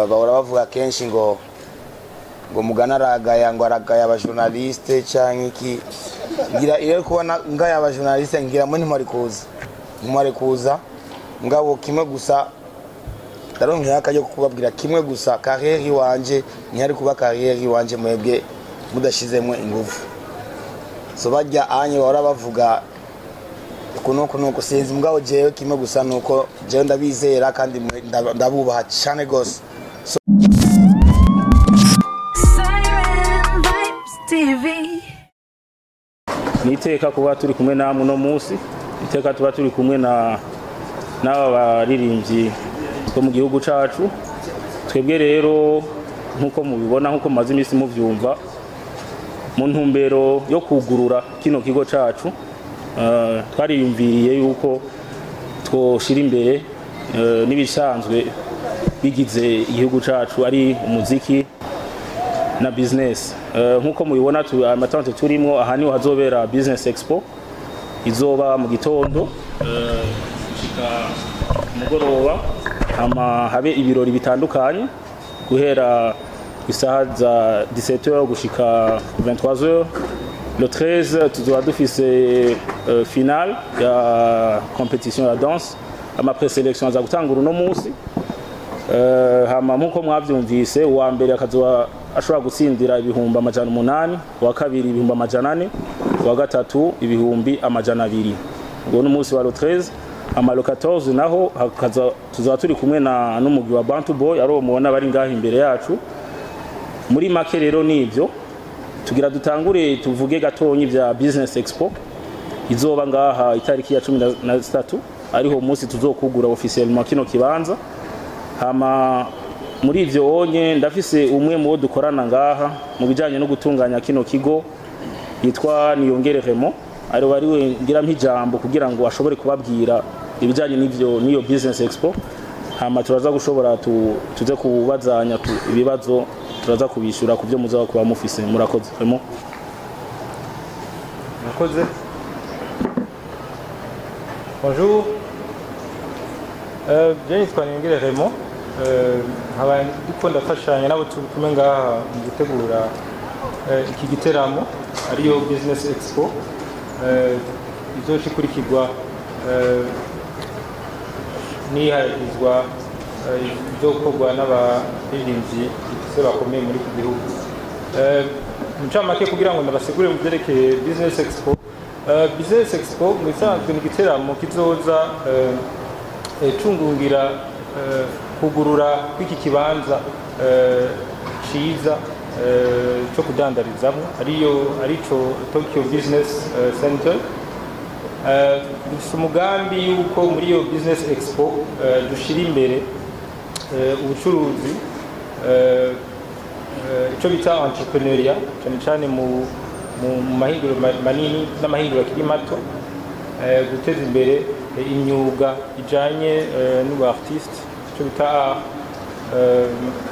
bahora bavuga kenshi ngo ngo mugana aragaya ngo aragaya abajournaliste canke iki ngira iyo kubona ngaya abajournaliste ngira mwe ntimwari kuza ntimwari kuza ngabo kimwe gusa ndaronkera akajya kubabwira kimwe gusa kariyeri wanje ntihari kuba kariyeri wanje mwebwe mudashizemo ingufu so bajya anye bahora bavuga uku nuku nuku sinzi mugabo jewe kimwe gusa nuko jewe ndabizera kandi mwe- nda- ndabubaha cane gose Siren Vibes TV. ni iteka kuba turi kumwe namwe uno munsi iteka tuba turi kumwe na n'aba baririmbyi bo mu gihugu cacu twebwe rero nk'uko mubibona nk'uko mumaze iminsi muvyumva mu ntumbero yo kugurura kino kigo cacu eh, twariyumviriye yuko twoshira imbere eh, n'ibisanzwe bigize igihugu cacu ari umuziki na business Eh, nk'uko mubibona tu- amatante turimo aha niho hazobera business expo izoba mu gitondo eh, gushika ku mugoroba hama habe ibirori bitandukanye guhera isaha za 17h gushika 23h le 13 tuzoba dufise eh, finale ya competition ya danse ama preselection aza gutangura uno munsi Eh, hama nk'uko mwabyumvise uwa mbere akazoba ashobora gutsindira ibihumbi amajana umunani uwa kabiri ibihumbi amajana ane uwa gatatu ibihumbi amajana abiri ubwo ni umunsi wa lo 13 amalo 14 naho hakaza- tuzaba turi kumwe na n'umugwi wa bantu boy ari uwo mubona bari ngaho imbere yacu muri make rero nivyo tugira dutangure tuvuge gatonyi vya business expo izoba ngaha itariki ya cumi na- na zitatu ariho umunsi tuzokugura officiellement kino kibanza hama muri ivyo onye ndafise umwe mu bo dukorana ngaha mu bijanye no gutunganya kino kigo yitwa Niyongere Remo ari wari we ngira mpijambo kugira ngo ashobore kubabwira ibijanye n'ivyo niyo business expo hama turaza gushobora tu, tuze kubazanya tu, ibibazo turaza kubishura ku byo muzaba kuba mufise murakoze Remo Murakoze. Bonjour. Euh, je nitwa Niyongere Raymond. Euh, nkaba ndiko ndafashanya n'abo turi kumwe ngaha mu gutegura eh, iki giteramo ariyo Business Expo. Euh, izoca ikurikirwa eh, n'iharizwa eh, izokorwa n'abaririmbyi bifise bakomeye muri iki gihugu. Eh, mu ncamake kugira ngo ndabasigure mu byerekeye Business Expo. Eh, Business Expo mu bisanzwe ni igiteramo kizoza eh, eh, cungungira eh, kugurura kw'iki kibanza eh, ciza eh, cyo kudandarizamwo ariyo arico Tokyo Business eh, Center Eh, dufite umugambi yuko muri iyo business expo eh, dushira imbere eh, ubucuruzi eh, eh, icyo bita entrepreneuria cyane cyane mu mu mu mahinguro ma- manini n'amahinguro akiri mato eh, guteza imbere eh, imyuga ijanye eh, n'ubu artiste icyo bita art, eh,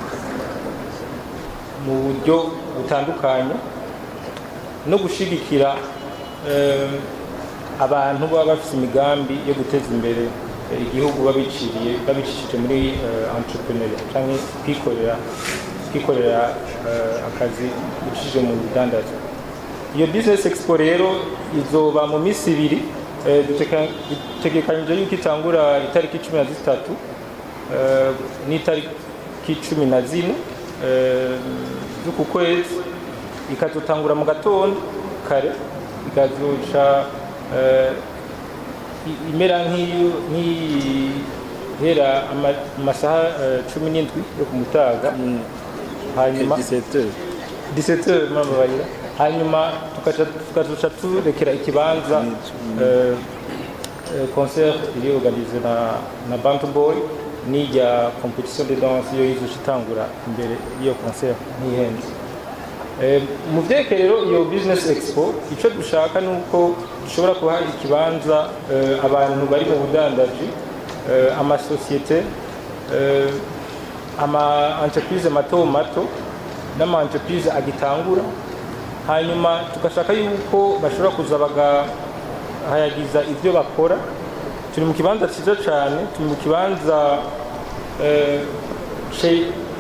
mu buryo butandukanye no gushigikira eh, abantu baba bafite imigambi yo guteza imbere eh, igihugu babiciriye babicishije muri eh, entrepreneuria cyangwa kwikorera kwikorera eh, akazi bicishije mu budandaza iyo business expo rero izoba mu minsi ibiri eh, duteka- dutegekanyije yuko itangura itariki cumi na zitatu eh, n'itariki cumi na zine eh, z'uku kwezi ikazotangura mu gatondo kare ikazoca eh, i- imera nk'iyo- nk'ihera ama- amasaha eh, cumi n'indwi yo ku mutaga hanyuma 17 17 mbabarira hanyuma tukaca tukazoca turekera ikibanza eh, eh, concert iri organize na na Bantu Boy n'irya competition de danse yo izoca itangura imbere y'iyo concert ntihenze Eh, mu byerekeye rero iyo business expo icyo dushaka ni uko dushobora kuha ikibanza eh, abantu bari mu budandaji eh, amasosiyete eh, ama entreprise mato mato n'ama entreprise agitangura hanyuma tugashaka yuko bashobora kuza bagahayagiza ibyo bakora turi mu kibanza cyiza cyane turi mu kibanza eh, ce-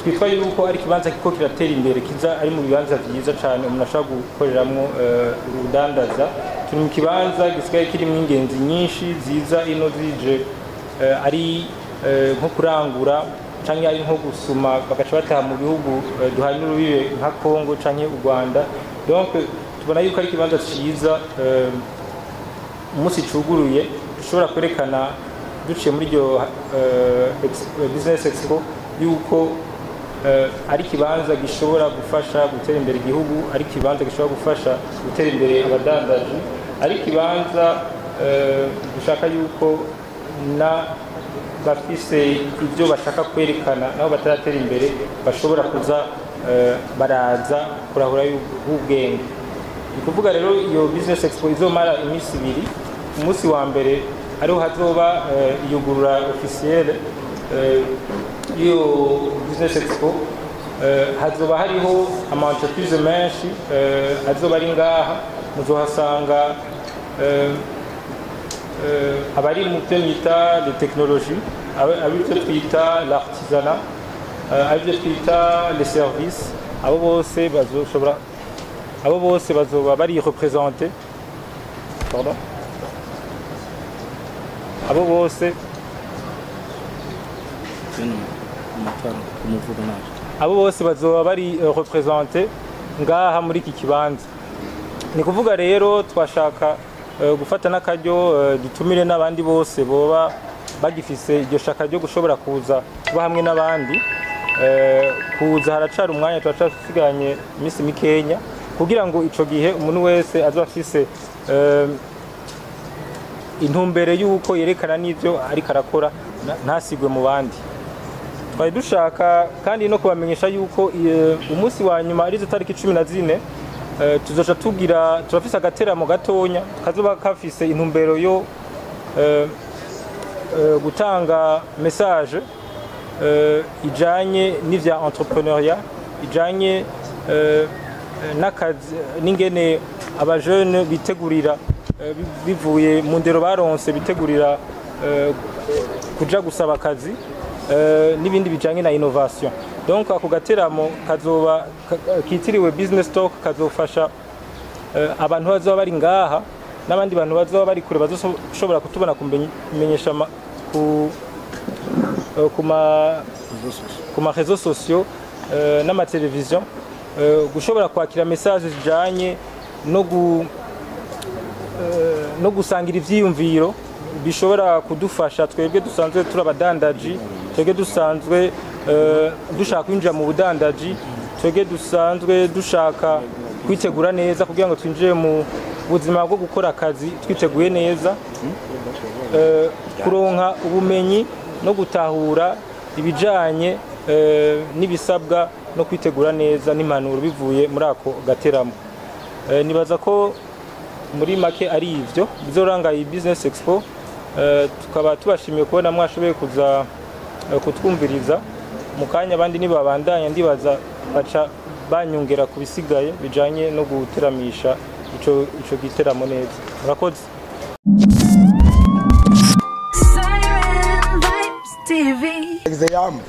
twitwa yuko ari ikibanza kiko kiratera imbere kiza ari mu bibanza byiza cyane umuntu ashobora gukoreramo eh, urudandaza turi mu kibanza gisigaye kirimo ingenzi nyinshi ziza ino zije eh, ari eh, nko kurangura cyangwa ari nko gusuma bagaca bataha mu bihugu eh, duhana urubibe nka Congo cyangwa u Rwanda donc tubona yuko ari ikibanza cyiza eh, umunsi cuguruye dushobora kwerekana duciye muri iryo eh, ex- eh, business expo yuko eh, ari ikibanza gishobora gufasha gutera imbere igihugu ari ikibanza gishobora gufasha gutera imbere abadandaji ari ikibanza eh, dushaka yuko na bafise ibyo bashaka kwerekana nabo bataratera imbere bashobora kuza eh, baraza kurahura ubwenge ni ukuvuga rero iyo business expo izomara iminsi ibiri umunsi wa mbere ariho hazoba eh, iyugurura officielle eh, y'iyo business expo eh, hazoba hariho ama entreprise menshi eh, azoba ari ngaha muzohasanga eh, eh, abari mu byo bita les technologies aba- abibyo twita l'artisanat eh, abibyo twita les services abo bose bazoshobora abo bose bazoba bari représente pardon abo bose Zino amatara umuvugo naje abo bose bazoba bari eh, représente ngaha muri iki kibanza ni kuvuga rero twashaka eh, gufata n'akaryo eh, dutumire n'abandi bose boba bagifise iryo shaka ryo gushobora kuza kuba hamwe n'abandi Eh, kuza haracari umwanya turacasiganye iminsi mikenya kugira ngo ico gihe umuntu wese azoba afise eh, intumbere y'uko yerekana n'ivyo ariko arakora na- ntasigwe mu bandi twari dushaka kandi no kubamenyesha yuko eh, umunsi wa nyuma arizo tariki cumi na zine eh, tuzoca tugira turafise agateramo gatonya kazoba kafise intumbero yo eh, eh, gutanga message eh, ijanye n'ivya entrepreneuriat ijanye eh, n'akazi n'ingene abajene bitegurira eh, bi- bivuye mu ndero baronse bitegurira eh, kuja gusaba akazi eh, n'ibindi bijanye na innovation donc ako gateramo kazoba ka- kitiriwe business talk kazofasha eh, abantu bazoba bari ngaha n'abandi bantu bazoba bari kure bazoshobora kutubona kumenyesha ama- ku eh, ku ma ku ma réseaux sociaux euh, n'amateleviziyo euh, gushobora kwakira message zijanye no gu eh, no gusangira ivyiyumviro bishobora kudufasha twebwe dusanzwe turi abadandaji twebwe dusanzwe eh, dushaka kwinjira mu budandaji twebwe dusanzwe dushaka kwitegura neza kugira ngo twinjire mu buzima bwo gukora akazi twiteguye neza eh, kuronka ubumenyi no gutahura ibijanye eh, n'ibisabwa no kwitegura neza n'impanuro bivuye muri ako gateramo Eh, nibaza ko muri make ari ivyo bizoranga iyi business expo eh, tukaba tubashimiye kubona mwashoboye kuza eh, kutwumviriza mu kanya abandi nibabandanya ndibaza baca banyongera ku bisigaye bijanye no guteramisha ico ico giteramo neza murakoze Siren Vibes TV. example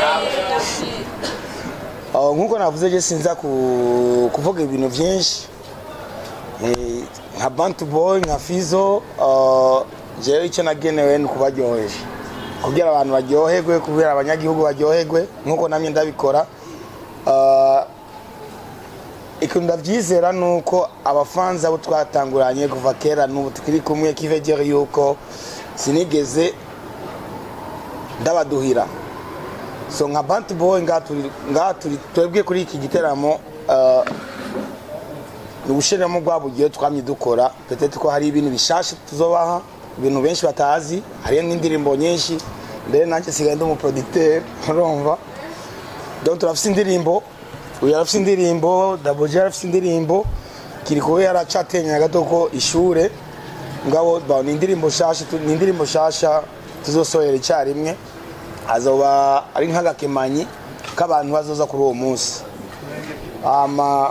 Uh, nkuko navuze je sinza ku- kuvuga ibintu byinshi Eh, nka bantu boy nka fizo uh, jewe icyo nagenewe ni kubaryohesha kugira abantu baryoherwe kubera abanyagihugu baryoherwe nkuko namye ndabikora Uh, ikintu ndabyizera ni uko abafanzi abo twatanguranye kuva kera n'ubu tukiri kumwe kivegere yuko sinigeze ndabaduhira so nka bantu boy ngaha turi ngaha turi twebwe kuri iki giteramo uh, ni ubushiramo bwa bugiye twamye dukora petete ko hari ibintu bishasha tuzobaha ibintu benshi batazi hariyo n'indirimbo nyinshi mbere nanjye sigaye ndi umuproducteur urumva donc turafise indirimbo uyu arafise indirimbo daboje arafise indirimbo kiriko we yaracatenya gato ko ishure ngabo ba ni indirimbo shasha tu- ni indirimbo shasha tuzosohera icyarimwe azoba ari nk'agakemanyi k'abantu bazoza kuri uwo munsi ama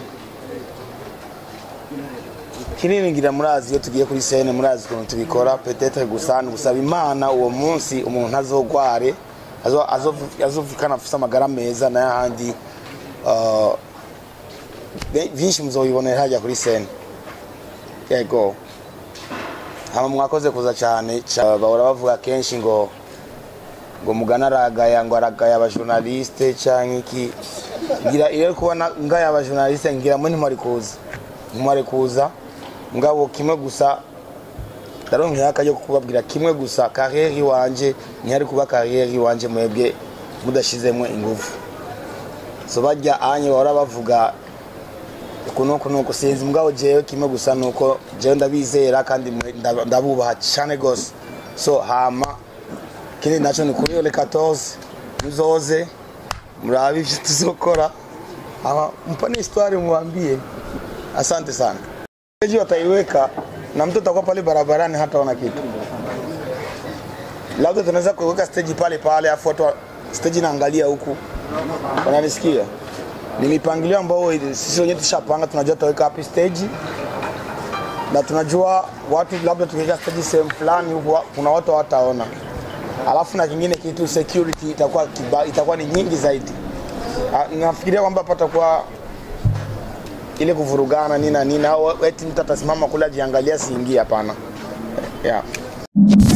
kinini ngira murazi iyo tugiye kuri sene murazi ukuntu tubikora petetre gusa ni gusaba imana uwo munsi umuntu azogware azo- azo- azovikana afise amagara meza n'ayahandi uh, be- vyinshi muzobibonera hajya kuri sene yego hama mwakoze kuza cyane ca- bahora bavuga kenshi ngo ngo mugana aragaya ngo aragaya abajournaliste canke iki ngira iyo kubona ngaya abajournaliste ngira mwe ntimwari kuza ntimwari kuza ngabo kimwe gusa ndaronkeye akaryo ko kubabwira kimwe gusa kariyeri iwanje ntihari kuba kariyeri iwanje mwebwe mudashizemwo ingufu so barya anye bahora bavuga uku nuku nuku sinzi mugabo jewe kimwe gusa nuko jewe ndabizera kandi mwe- ndab- ndabubaha cane gose so hama kindi naco ni kuri ole 14 muzoze murabe ivyo tuzokora hama mpane histoire mwambie asante sana stage wataiweka na mtu atakuwa pale barabarani hataona kitu labda tunaweza kuweka stage pale pale afu watu wa- stage inaangalia huku wananisikia ni mipangilio ambayo ili- sisi wenyewe tushapanga tunajua tutaweka wapi stage na tunajua watu labda tukiweka stage sehemu fulani huku wa- kuna watu hawataona alafu na kingine kitu security itakuwa kiba, itakuwa ni nyingi zaidi Ah, nafikiria kwamba patakuwa ile kuvurugana nini na nini au eti mtu atasimama kule ajiangalia siingie hapana yeah.